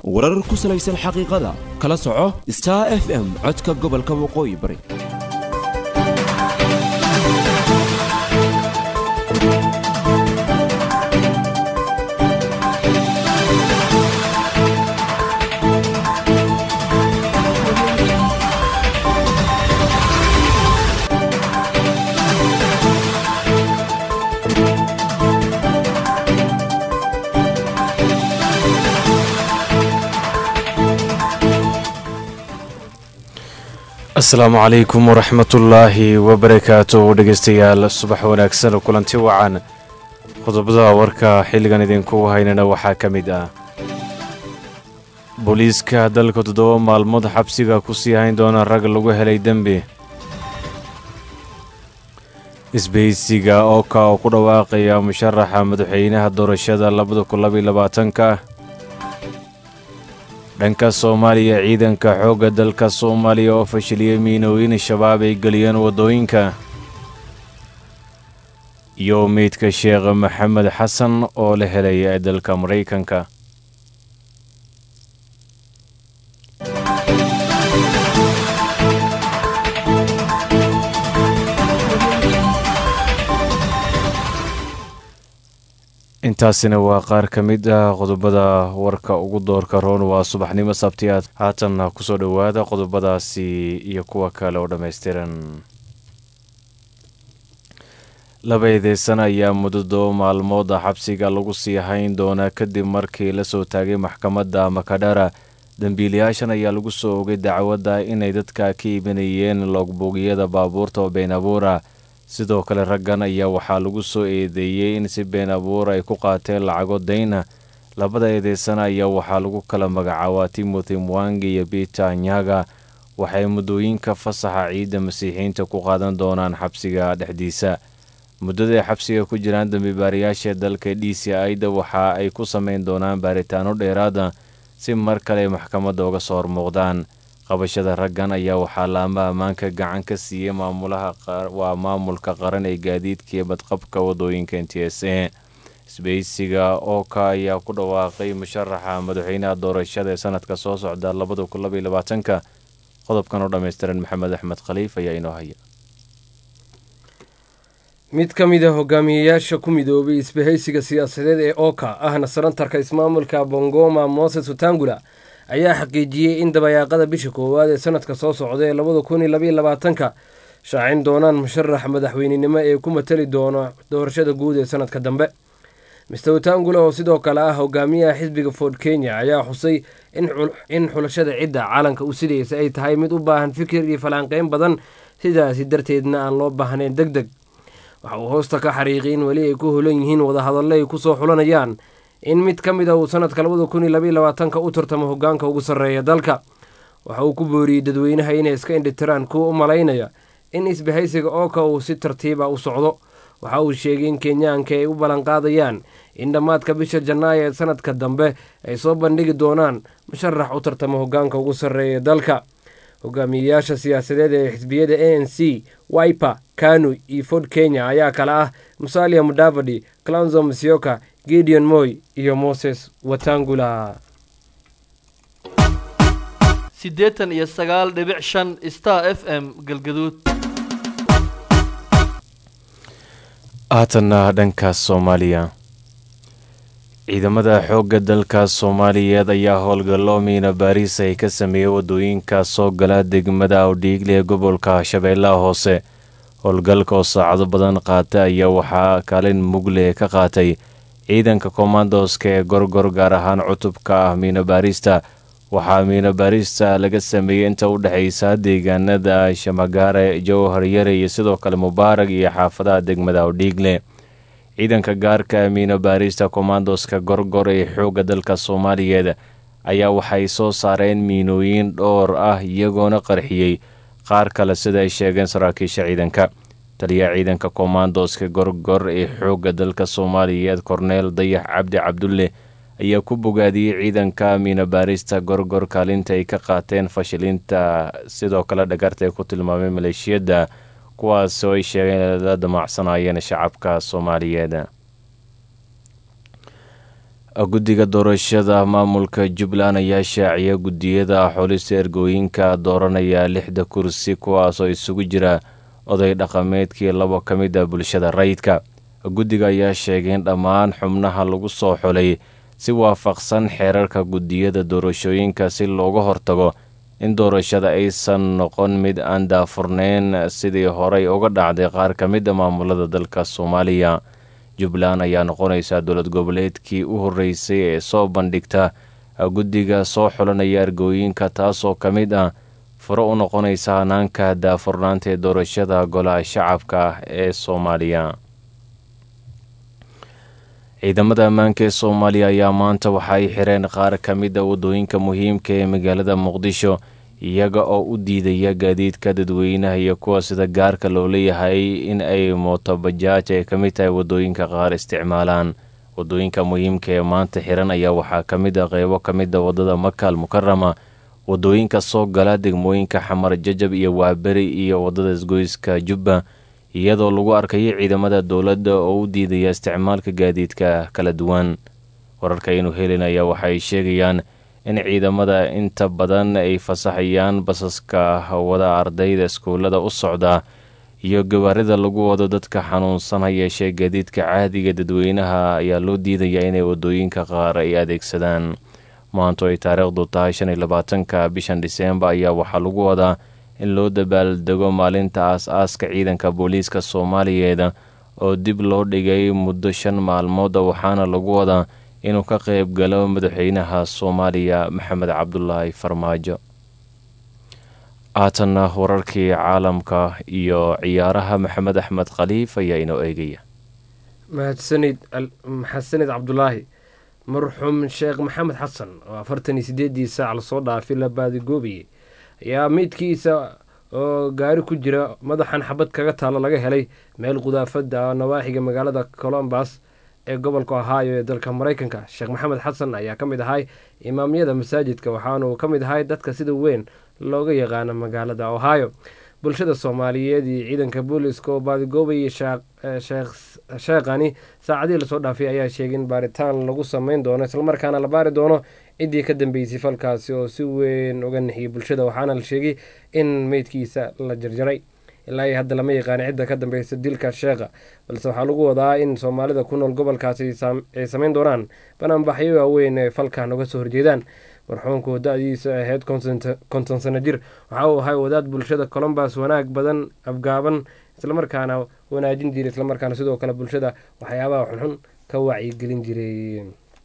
warar ku salaysan xaqiiqada kala soco star f m codka gobolka waqooyi bari asalaamu calaykum waraxmatullaahi wabarakaatu dhegeystayaal subax wanaagsan kulanti wacan qodobada warka xilligan idinku haynana waxaa ka mid ah booliiska dalka toddoba maalmood xabsiga ku sii hayn doona rag lagu helay dembi isbahaysiga ooka oo ku dhawaaqaya musharaxa madaxweynaha doorashada labada kun labaiy labaatanka dhanka soomaaliya ciidanka xoogga dalka soomaaliya oo fashiliyey miinooyin shabaab ay geliyeen waddooyinka iyo meydka sheekh maxamed xasan oo la helay ee dalka maraykanka intaasina waa qaar ka mid ah qodobada warka ugu doorka roon waa subaxnimo sabtiyaad haatan kusoo dhowaada qodobadaasi iyo kuwa kale oo dhammaystiran laba eedeysan ayaa muddo todoba maalmood ah xabsiga lagu sii hayn doonaa kadib markii la soo taagay maxkamadda makadhara dembiilayaashan ayaa lagu soo ogay dacwadda inay dadka ka iibinayeen loogboogyada baabuurta oo been abuura sidoo kale raggan ayaa waxaa lagu soo eedeeyey in si been abuur ay ku qaateen lacago dayna labada eedeysana ayaa waxaa lagu kala magacaabaa timothy mwangi iyo peter nyaga waxay muddooyinka fasaxa ciidda masiixiyiinta ku qaadan doonaan xabsiga dhexdiisa muddada ay xabsiga ku jiraan dambibaarayaasha dalka d c ida waxa ay ku samayn doonaan baaritaano dheeraada si mar kale maxkamadda uga soo hormuuqdaan qabashada raggan ayaa waxaa laama ammaanka gacan ka siiyey maamulaha waa maamulka qaran ee gaadiidka iyo badqabka waddooyinka n t s a isbahaysiga ooka ayaa ku dhawaaqay musharaxa madaxweynaha doorashada ee sanadka soo socda labada kun labaiy labaatanka qodobkan oo dhammaystiran maxamed axmed khaliif ayaa inoo haya mid ka mid a hogaamiyeyaasha ku midoobay isbahaysiga siyaasadeed ee ooka ahna sanantarka ismaamulka bongoma moses utangula ayaa xaqiijiyey in dabayaaqada bisha koowaad ee sanadka soo socda ee labada kun iyo labaiyo labaatanka shaacin doonaan musharax madaxweynenimo ee ku matali doona doorashada guud ee sanadka dambe mister utangula oo sidoo kale ah hogaamiyaha xisbiga ford kenya ayaa xusay in xulashada cidda caalanka u sidaysa ay tahay mid u baahan fikir iyo falanqeyn badan sidaasi darteedna aan loo baahnayn deg deg waxa uu hoosta ka xariiqay in weli ay ku holan yihiin wadahadalle ay kusoo xulanayaan in mid ka mid a uu sanadka labada kun iyo labaiy labaatanka u tartamo hogaanka ugu sarreeya dalka waxa uu ku booriyey dadweynaha inay iska indhitiraan kuwa u malaynaya in isbahaysiga ooka uu si tartiiba u socdo waxa uu sheegay in kenyaanka ay u ballanqaadayaan in dhammaadka bisha janaayo ee sanadka dambe ay soo bandhigi doonaan musharax u tartamo hogaanka ugu sarreeya dalka hogaamiyeyaasha siyaasadeed ee xisbiyada a n c wiper kanu iyo ford kenya ayaa kale ah musalia mudavadi clanzo musyoka gideon moy iyo moses watangula siddeetan iyo sagaal dhibic shan star f m galgaduud haatanna dhanka soomaaliya ciidamada xoogga dalka soomaaliyeed ayaa howlgallo miina baariis ay ka sameeyey waddooyinka soo gala degmada awdhiigle ee gobolka shabeellaha hoose howlgalka oo saacado badan qaata ayaa waxaa kaalin mugle ka qaatay ciidanka kommandoska ee gorgor gaar ahaan cutubka ah miina baarista waxaa miina baarista laga sameeyey inta u dhexaysa deegaanada shamagaare jowhar yare iyo sidoo kale mubaarag iyo xaafadaha degmada awdhiigle ciidanka gaarka miina baarista kommandoska gorgor ee xoogga dalka soomaaliyeed ayaa waxay soo saareen miinooyin dhowr ah iyagoona qarxiyey qaar kale sida ay sheegeen saraakiisha ciidanka taliyaha ciidanka kommandoska gorgor ee xoogga dalka soomaaliyeed korneel dayax cabdi cabdulle ayaa ku bogaadiyey ciidanka miina baarista gorgor kaalinta ay ka qaateen fashilinta sidoo kale dhagarta ay ku tilmaamay maleeshiyadda kuwaas oo ay sheegeen la damacsanayeen shacabka soomaaliyeed guddiga doorashada maamulka jubbaland ayaa shaaciya guddiyada xulista ergooyinka dooranaya lixda kursi kuwaasoo isugu jira oday dhaqameedkii labo ka mid a bulshada rayidka guddiga ayaa sheegay in dhammaan xubnaha lagu soo xulay si waafaqsan xeerarka guddiyada doorashooyinka si looga hortago in doorashada aysan noqon mid aan daafurneyn sidii horey uga dhacday qaar ka mid a maamulada dalka soomaaliya jubbaland ayaa noqonaysa dowlad goboleedkii u horreysay ee soo bandhigta guddiga soo xulanaya ergooyinka taasoo ka mid ah furo u noqonaysa hanaanka daafurnaanta ee doorashada golaha shacabka ah ee soomaaliya ciidamada ammaanka ee soomaaliya ayaa maanta waxa ay xireen qaar ka mid a waddooyinka muhiimka ee magaalada muqdisho iyaga oo u diidaya gaadiidka dadweynaha iyo kuwa sida gaarka loo leeyahay in ay mootobajaaj ay ka mid tahay waddooyinka qaar isticmaalaan waddooyinka muhiimka ee maanta xiran ayaa waxaa ka mid a qeybo ka mid a waddada makaal mukarama waddooyinka soo gala degmooyinka xamar jajab iyo waaberi iyo waddada isgoyska jubba iyadoo lagu arkayo ciidamada dowladda oo u diidaya isticmaalka gaadiidka kala duwan wararka aynu helinaya waxaay sheegayaan in ciidamada inta badan ay fasaxayaan basaska wada ardayda iskuullada u socda iyo gawaarida lagu wado dadka xanuunsan ha yeeshee gaadiidka caadiga dadweynaha ayaa loo diidayaa inay waddooyinka qaar ay adeegsadaan maanto ay taariikhdu tahay shan iyo labaatanka bishan dhiseembar ayaa waxaa lagu wadaa in loo dabaaldego maalinta aas-aaska ciidanka booliiska soomaaliyeed oo dib loo dhigay muddo shan maalmood waxaana lagu wadaa inuu ka qayb galo madaxweynaha soomaaliya maxamed cabdulaahi farmaajo haatanna wararkii caalamka iyo ciyaaraha maxamed axmed khaliif ayaa inoo eegaya mahadsanid maxadsanid cabdulaahi marxuum sheekh maxamed xasan oo afartan iyo sideedii saac lasoo dhaafay la baadigoobayay ayaa meydkiisa oo gaari ku jira madaxan xabad kaga taalo laga helay meel qudaafada nawaaxiga magaalada colombas ee gobolka ohio ee dalka mareykanka sheekh maxamed xasan ayaa ka mid ahay imaamyada masaajidka waxaanuu ka mid ahay dadka sida weyn looga yaqaano magaalada ohio bulshada soomaaliyeed iyo ciidanka booliska oo baadigoobayay sheekhani saacadihii lasoo dhaafay ayaa sheegay in baaritaan lagu sameyn doono islamarkaana la baari doono ciddii ka dambeysay falkaasi oo si weyn uga nixiyay bulshada waxaana la sheegay in meydkiisa la jarjaray ilaa iyo hadda lama yaqaana cidda ka dambeysa dilka sheekha balse waxaa lagu wadaa in soomaalida ku nool gobolkaasi ay sameyn doonaan banaanbaxyo waaweyn ee falkan uga soo horjeedaan marxuumku da-diisa ahayd konton sano jir waxa uu ahay wadaad bulshada colombas wanaag badan afgaaban islamarkaana wanaajin jiray islamarkaana sidoo kale bulshada waxyaabaha xunxun ka wacyigelin jiray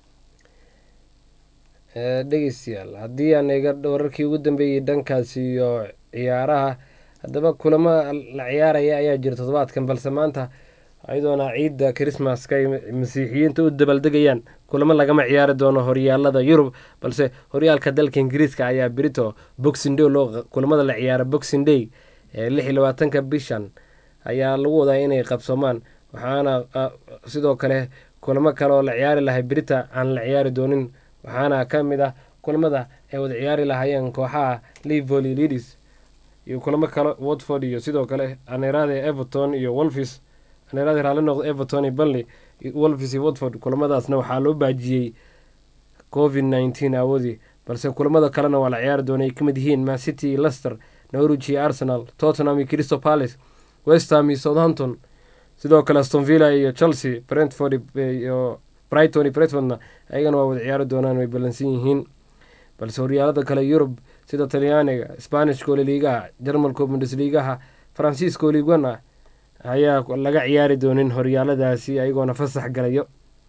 dhegeystayaal haddii aan eega wararkii ugu dambeeyey dhankaasi iyo ciyaaraha haddaba kulamo la ciyaaraya ayaa jira toddobaadkan balse maanta ayadoona ciidda christmaska ay masiixiyiinta u dabaaldegayaan kulamo lagama ciyaari doono horyaalada yurub balse horyaalka dalka ingiriiska ayaa brito boxing day loo kulamada la ciyaara boxing day ee lix iyo labaatanka bishan ayaa lagu wadaa inay qabsoomaan waxaana sidoo kale kulamo kale oo la ciyaari lahay brita aan la ciyaari doonin waxaana ka mid ah kulamada ay wada ciyaari lahaayeen kooxaha livoli lidis iyo kulamo kale watford iyo sidoo kale aneerade everton iyo wolfis aneerade raali noqdo everton iyo banley wolfis iyo watford kulamadaasna waxaa loo baajiyey covid nneteen awoodii balse kulamada kalena waa la ciyaari doona ay ka mid yihiin mancity iyo lester norwich iyo arsenal tottenham iyo crystal palace westham iyo southampton sidoo kale astonvilla iyo chelsea brentford iyo brighton iyo brentfordna ayagana waa wada ciyaari doonaan way ballansan yihiin balse horyaalada kale yurub sida talyaaniga sbanishka oliliigaha jarmalka bundesliigaha faransiiska oligana ayaa laga ciyaari doonin horyaaladaasi ayagoona fasax galayo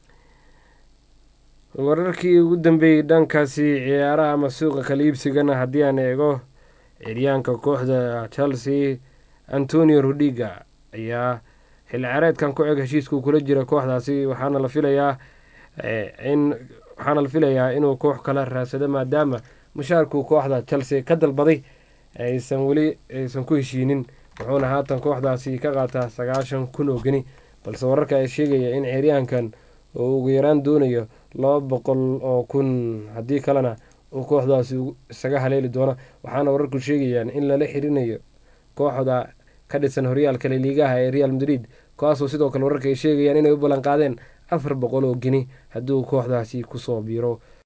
wararkii ugu dambeeyey dhankaasi ciyaaraha ama suuqa kala iibsigana haddii aan eego ciryaanka kooxda chelsea antonio rudiga ayaa xilli ciyaareedkan ku eg heshiiskuu kula jira kooxdaasi waxaana la filayaa in waxaana la filayaa inuu koox kala raadsado maadaama mushaarkuu kooxda chelsea ka dalbaday aysan weli aysan ku heshiinin wuxuuna haatan kooxdaasi ka qaataa sagaashan kun oo geni balse wararka ay sheegaya in ciryaankan uu ugu yaraan doonayo laba boqol oo kun haddii kalena uu kooxdaasi isaga haleeli doono waxaana wararku sheegayaan in lala xirinayo kooxda ka dhisan horyaalka laliigaha ee real madrid kuwaasoo sidoo kale wararka ay sheegayaan inay u ballanqaadeen afar boqol oo geni hadduu kooxdaasi kusoo biiro